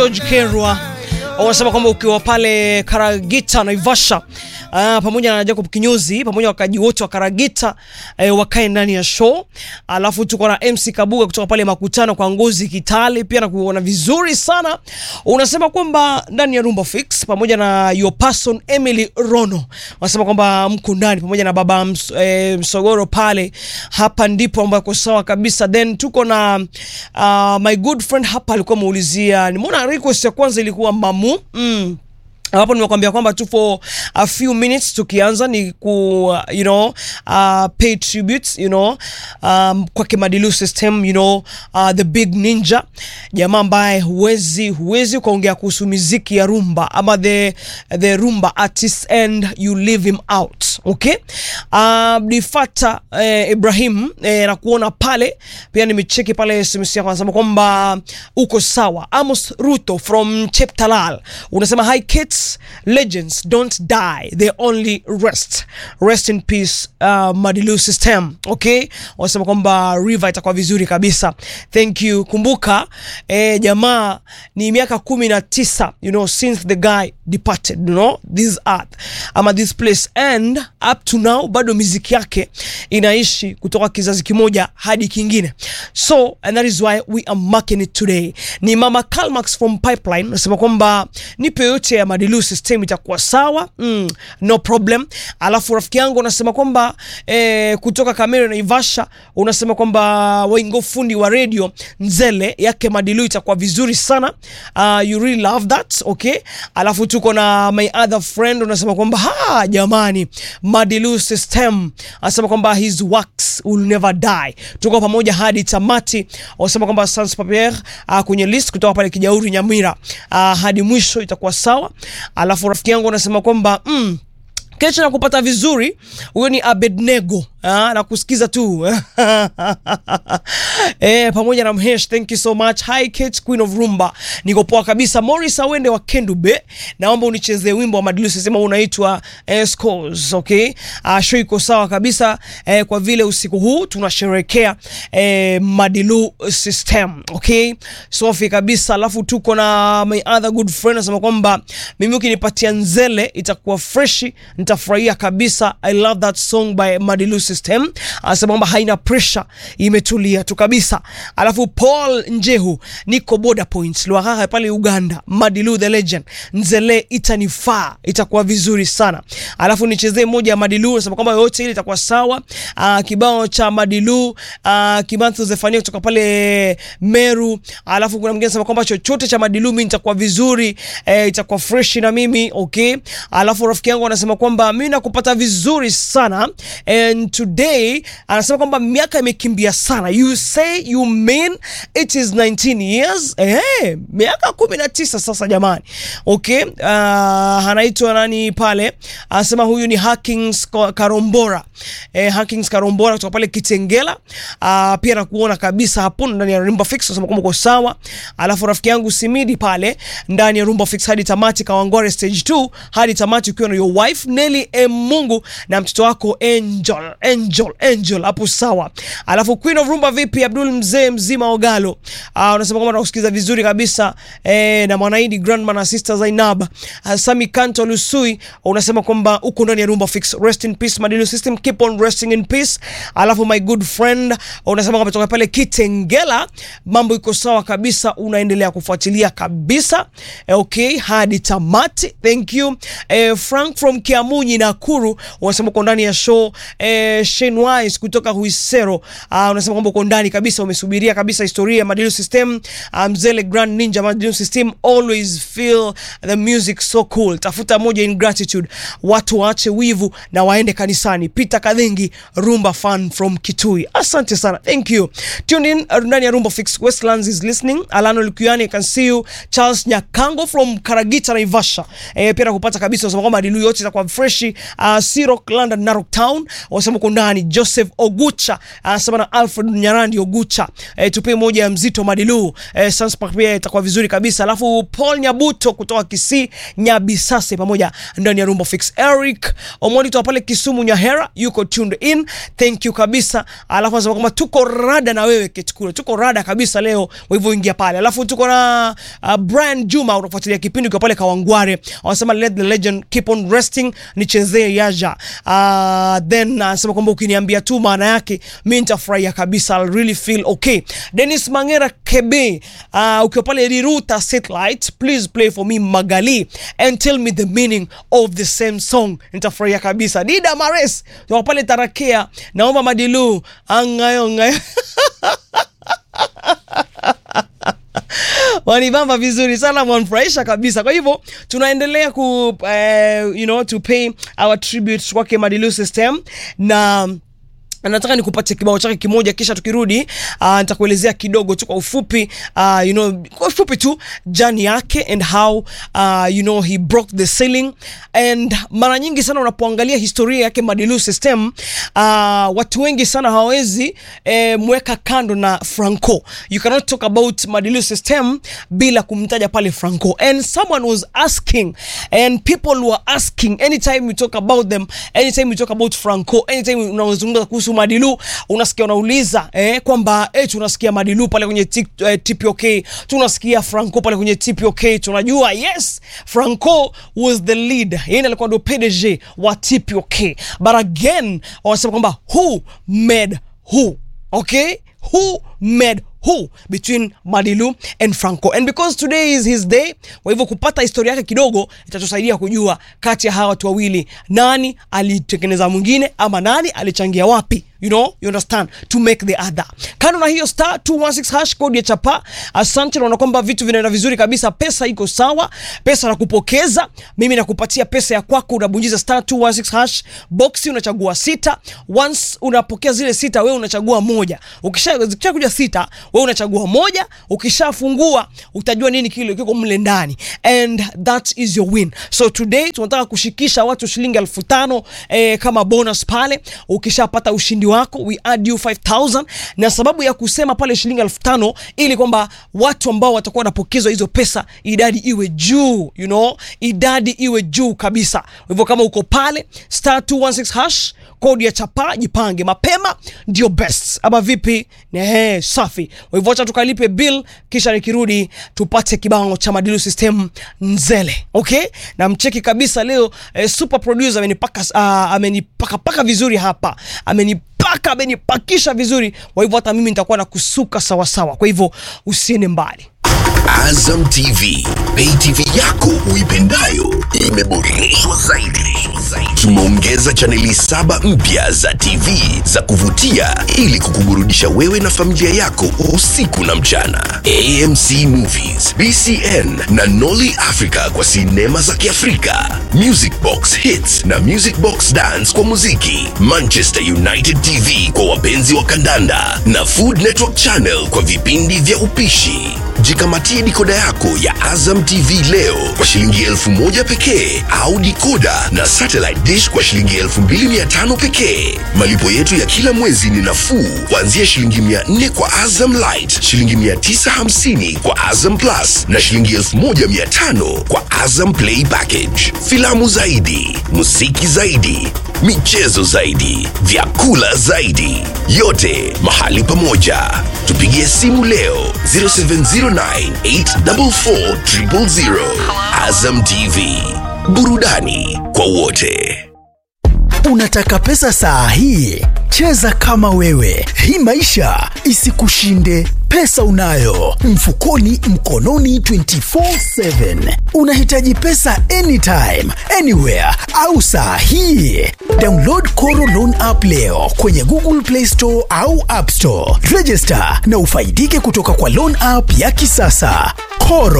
George Kerwa wanasema kwamba ukiwa pale Karagita Naivasha Uh, pamoja na Jacob Kinyozi pamoja na wakaji wote wa Karagita eh, wakae ndani ya show. Alafu tuko na MC Kabuga kutoka pale makutano kwa Ngozi Kitale, pia na kuona vizuri sana. Unasema kwamba ndani ya Rumba Fix pamoja na your person Emily Rono wanasema kwamba mko ndani pamoja na baba ms, eh, Msogoro pale, hapa ndipo ambako sawa kabisa. Then tuko na uh, my good friend hapa alikuwa ameulizia, nimeona request ya kwanza ilikuwa mamu mm hapo nimekwambia kwamba tu for a few minutes tukianza ni ku uh, you know uh, pay tributes you know um, kwake Madilu System you know uh, the big ninja jamaa ambaye huwezi huwezi ukaongea kuhusu muziki ya rumba ama the the rumba artist and you leave him out okay uh, Difata eh, Ibrahim eh, na kuona pale pia nimecheki pale SMS yako anasema kwamba uko sawa Amos Ruto from Cheptalal unasema hi kids legends don't die they only rest rest in peace uh, Madilu system okay wanasema kwamba river itakuwa vizuri kabisa thank you kumbuka eh, jamaa ni miaka kumi na tisa you know since the guy departed you know this earth ama this place and up to now bado miziki yake inaishi kutoka kizazi kimoja hadi kingine so and that is why we are marking it today ni mama Calmax from pipeline nasema kwamba nipe yote ya Madilu system itakuwa sawa mm, no problem alafu rafiki yangu unasema kwamba eh, kutoka Kamera na Ivasha unasema kwamba waingo fundi wa radio nzele yake Madilu itakuwa vizuri sana uh, you really love that okay alafu tuko na my other friend unasema kwamba ha jamani Madilu system anasema kwamba his works will never die tuko pamoja hadi tamati wanasema kwamba sans papier uh, kwenye list kutoka pale Kijauri Nyamira uh, hadi mwisho itakuwa sawa alafu rafiki yangu anasema kwamba mm, kesho nakupata vizuri. Huyo ni Abednego ah, na kusikiza tu eh, pamoja na Mhesh, thank you so much. Hi Kate, Queen of Rumba, niko poa kabisa. Morris Awende wa Kendube, naomba unichezee wimbo wa Madilu, sema unaitwa eh, Scores, okay? Ah, show iko sawa kabisa eh, kwa vile usiku huu tunasherehekea eh, Madilu system, okay? Safi kabisa. Alafu tuko na my other good friend anasema kwamba mimi ukinipatia nzele itakuwa freshi nitafurahia kabisa. I love that song by Madilu System. Anasema kwamba haina pressure, imetulia tu kabisa. Alafu Paul Njehu, niko border points Lwahaha pale Uganda. Madilu the legend, nzele itanifaa, itakuwa vizuri sana. Alafu nichezee moja ya Madilu, anasema kwamba yote ile itakuwa sawa. Uh, kibao cha Madilu uh, Kimanthu Zefania kutoka pale Meru. Alafu kuna mwingine anasema kwamba chochote cha Madilu mimi nitakuwa vizuri, eh, itakuwa fresh na mimi okay. Alafu rafiki yangu anasema kwamba mimi nakupata vizuri sana and today anasema kwamba miaka imekimbia sana. You say you mean it is 19 years eh, miaka 19 sasa jamani, okay. Uh, anaitwa nani pale, anasema huyu ni Hackings Karombora eh, Hackings Karombora kutoka pale Kitengela. Uh, pia nakuona kabisa hapo ndani ya Rumba Fix, anasema kwamba uko sawa. Alafu rafiki yangu Simidi pale ndani ya Rumba Fix hadi tamati, Kawangware stage 2 hadi tamati ukiwa na your wife Nelly M Mungu na mtoto wako Angel Angel Angel hapo sawa. Alafu Queen of Rumba vipi, Abdul mzee mzima Ogalo, uh, unasema kwamba nakusikiza vizuri kabisa eh, na Mwanaidi Grandma na Sister Zainab uh, Sami Kanto Lusui unasema kwamba uko ndani ya Rumba Fix. Rest in peace Madilu System, keep on resting in peace. Alafu my good friend unasema kwamba toka pale Kitengela mambo iko sawa kabisa, unaendelea kufuatilia kabisa eh, okay hadi tamati. Thank you eh, Frank from Kiamunyi Nakuru unasema uko ndani ya show eh, Shane Wise kutoka Huisero uh, unasema kwamba uko ndani kabisa, umesubiria kabisa historia ya Madilu System. Uh, Mzele Grand Ninja Madilu System always feel the music so cool. Tafuta moja in gratitude, watu waache wivu na waende kanisani. Peter Kadhingi, Rumba fan from Kitui, asante sana, thank you. Tune in ndani ya Rumba Fix. Westlands is listening. Alano Lukiani, I can see you. Charles Nyakango from Karagita Naivasha, eh, pia nakupata kabisa, unasema kwamba Madilu yote itakuwa freshi uh, Sirok London Narok Town wasema uko ndani. Joseph Ogucha anasema na Alfred Nyarandi Ogucha eh, tupie moja ya mzito Madilu eh, Sunspark pia itakuwa vizuri kabisa. Alafu Paul Nyabuto kutoka Kisii Nyabisase pamoja ndani ya Rumba Fix. Eric Omonito pale Kisumu Nyahera yuko tuned in, thank you kabisa. Alafu anasema kwamba tuko rada na wewe Ketkule, tuko rada kabisa leo, kwa hivyo ingia pale. Alafu tuko na uh, Brian Juma unafuatilia kipindi kwa pale Kawangware, wanasema let the legend keep on resting, nichezee yaja. Uh, then anasema kwamba ukiniambia tu maana yake mimi nitafurahia kabisa, I'll really feel okay. Dennis Mangera Kebe, uh, ukiwa pale Riruta Satellite, please play for me Magali and tell me the meaning of the same song, nitafurahia kabisa. Dida Mares ukiwa pale Tarakea, naomba Madilu angayo ngayo wanibamba vizuri sana, wanfurahisha kabisa. Kwa hivyo tunaendelea ku uh, you know, to pay our tribute kwake Madilu System na nataka nikupatie kibao chake kimoja kisha tukirudi uh, nitakuelezea kidogo tu kwa ufupi uh, you know, kwa ufupi tu jani yake and how uh, you know, he broke the ceiling and mara nyingi sana unapoangalia historia yake Madilu System uh, watu wengi sana hawawezi eh, mweka kando na Franco. You cannot talk about Madilu System bila kumtaja pale Franco and someone was asking and people were asking anytime you talk about them anytime you talk about Franco anytime unazungumza kuhusu Madilu unasikia unauliza eh, kwamba eh, tunasikia Madilu pale kwenye tik- eh, TPOK, tunasikia Franco pale kwenye TPOK. Tunajua yes, Franco was the lead, yeye alikuwa ndo PDG wa TPOK, but again wanasema kwamba who made who, okay, who made who between Madilu and Franco and because today is his day, kwa hivyo kupata historia yake kidogo itatusaidia kujua kati ya hawa watu wawili nani alitengeneza mwingine ama nani alichangia wapi you know you understand to make the other kando na hiyo star 216 hash code ya chapa asante naona kwamba vitu vinaenda vizuri kabisa pesa iko sawa pesa na kupokeza mimi nakupatia pesa ya kwako unabunjiza star 216 hash boxi unachagua sita once unapokea zile sita wewe unachagua moja ukisha zikisha kuja sita wewe unachagua moja ukishafungua utajua nini kile kiko mle ndani and that is your win so today tunataka kushikisha watu shilingi elfu tano eh, kama bonus pale ukishapata ushindi wako we add you 5000 na sababu ya kusema pale shilingi elfu tano ili kwamba watu ambao watakuwa wanapokezwa hizo pesa idadi iwe juu you know idadi iwe juu kabisa kwa hivyo kama uko pale star 216 hash kodi ya chapa jipange mapema ndio best ama vipi Nehe, safi kwa hivyo acha tukalipe bill kisha nikirudi tupate kibao cha madilu system nzele okay na mcheki kabisa leo eh, super producer amenipaka uh, amenipaka paka vizuri hapa amenipaka amenipakisha vizuri kwa hivyo hata mimi nitakuwa na kusuka sawasawa kwa hivyo usiende mbali Azam TV, pay TV yako uipendayo imeboreshwa zaidi. Tumeongeza chaneli saba mpya za TV za kuvutia ili kukuburudisha wewe na familia yako usiku na mchana. AMC Movies, BCN na Nolly Africa kwa sinema za Kiafrika, Music Box Hits na Music Box Dance kwa muziki, Manchester United TV kwa wapenzi wa kandanda na Food Network Channel kwa vipindi vya upishi. Jikamatie dikoda yako ya Azam TV leo kwa shilingi elfu moja pekee au dikoda na satellite dish kwa shilingi elfu mbili mia tano pekee. Malipo yetu ya kila mwezi ni nafuu kuanzia shilingi mia nne kwa Azam Light, shilingi mia tisa hamsini kwa Azam Plus na shilingi elfu moja mia tano kwa Azam Play Package. Filamu zaidi, muziki zaidi, michezo zaidi, vyakula zaidi, yote mahali pamoja. Tupigie simu leo 0709844000. Azam TV, burudani kwa wote. Unataka pesa saa hii? Cheza kama wewe, hii maisha isikushinde. Pesa unayo mfukoni, mkononi 24/7. Unahitaji pesa anytime, anywhere au saa hii? Download Koro Loan app leo kwenye Google Play Store au App Store. Register na ufaidike kutoka kwa loan app ya kisasa. Koro